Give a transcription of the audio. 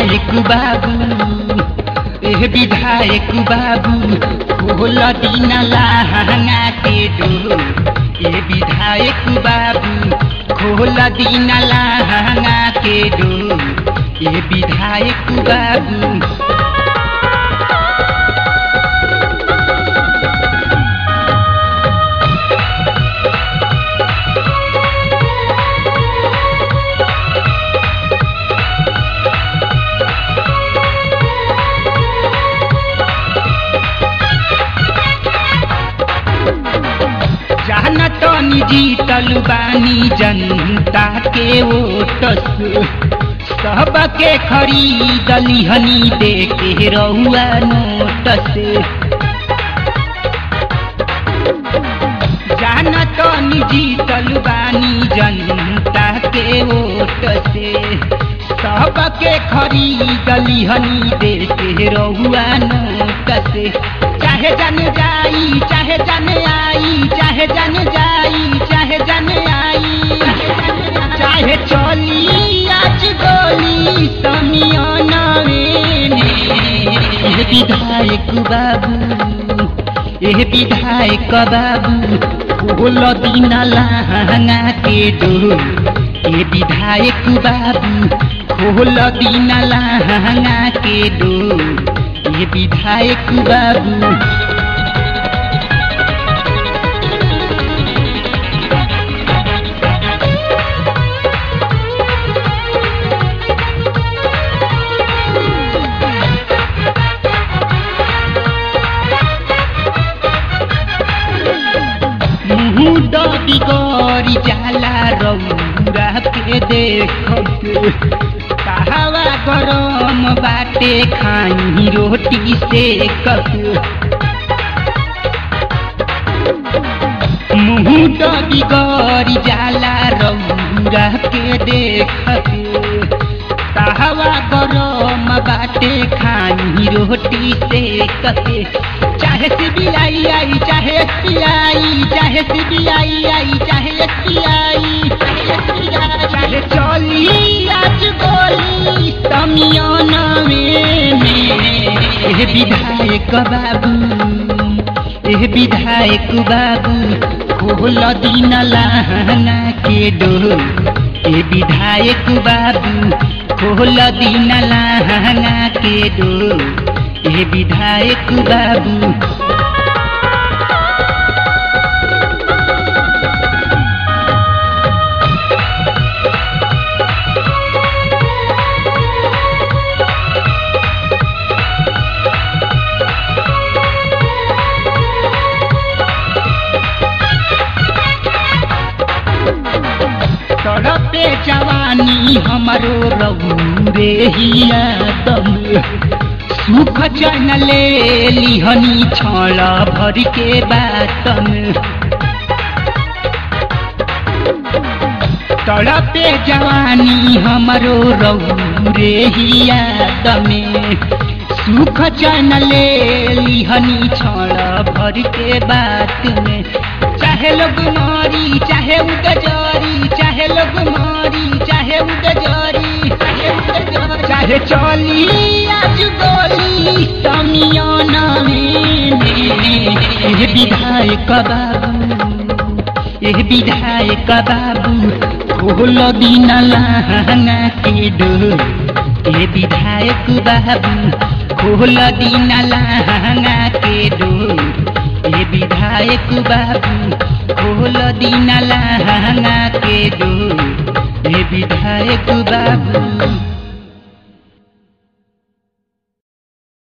विधायक बाबू एह विधायक बाबू खोल दिन लहंगा के डोर ए विधायक बाबू खोल दिन लहंगा के डोर ए विधायक बाबू जानत जीतल बानी जनता के ओट से सबके खरीदली हनी दे के रहुआ नोट से जानत जीतल बानी जनता के ओट से सबके खरीदली हनी दे के रहुआ नोट से चाहे जन जाई चाहे जन आई चाहे जन जाई चाहे जन आई चाहे चली आज गोली समियाना में एह विधायक बाबू एह विधायक बाबू खोल दिन लहंगा के डोर ए विधायक बाबू खोल दिन लहंगा के डोर ये विधायक बाबू मुँह बिगड़ी जाला रौरा के देखत कहवा गरम बाटे खाई रोटी से कक मुँह बिगड़ी जाला रौरा के देखत कहवा गरम बाटे खाई रोटी से कके चाहे सीबीआई आई चाहे एसबीआई चाहे सीबीआई आई चाहे एसबीआई चाहे चली आज गोली समियाना में एह विधायक बाबू एह विधायक बाबू खोल दिन लहंगा के डोर ए विधायक बाबू खोल दिन लहंगा के डोर ए विधायक बाबू तड़पे जवानी हमरो रहू रे हिया दम सुख चन ले लिहनी छल भर के बातन तड़पे जवानी हमरो रहू रे हिया दमे सुख चन ले लिहनी छल भर के बात में चाहे लोग मारी चाहे उगजरी चाहे लोग मारी चाहे उगजरी चाहे उगजरी चाहे चली आज गोली समियाना में एह विधायक बाबू एह विधायक बाबू खोल दिन लहंगा के डोर ए विधायक बाबू खोल दिन लहंगा के डोर ए विधायक बाबू खोल दिन लहंगा के डोर ए विधायक बाबू